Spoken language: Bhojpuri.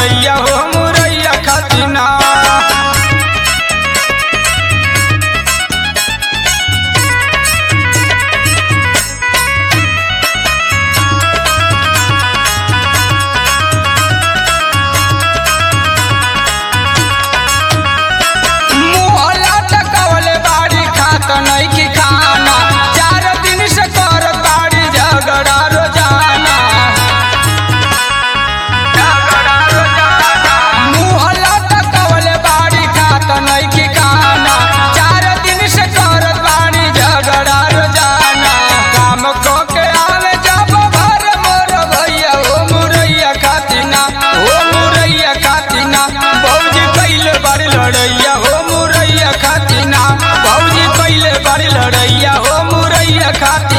लड़ैया हो मुरैया खातिना मुहला टकवले बाड़ी खात नहीं की खाना चार दिन से कर बाड़ी झगड़ा रोजाना झगड़ा रोजाना मुहला टकवले बाड़ी खात नहीं की खाना चार दिन से कर बाड़ी झगड़ा रोजाना काम को के आवे जब भर मोर भैया हो मुरैया खातिना हो मुरैया खातिना भौजी पहले बार लड़ैया हो मुरैया खातिना भौजी पहले बार लड़ैया हो मुरैया खातिना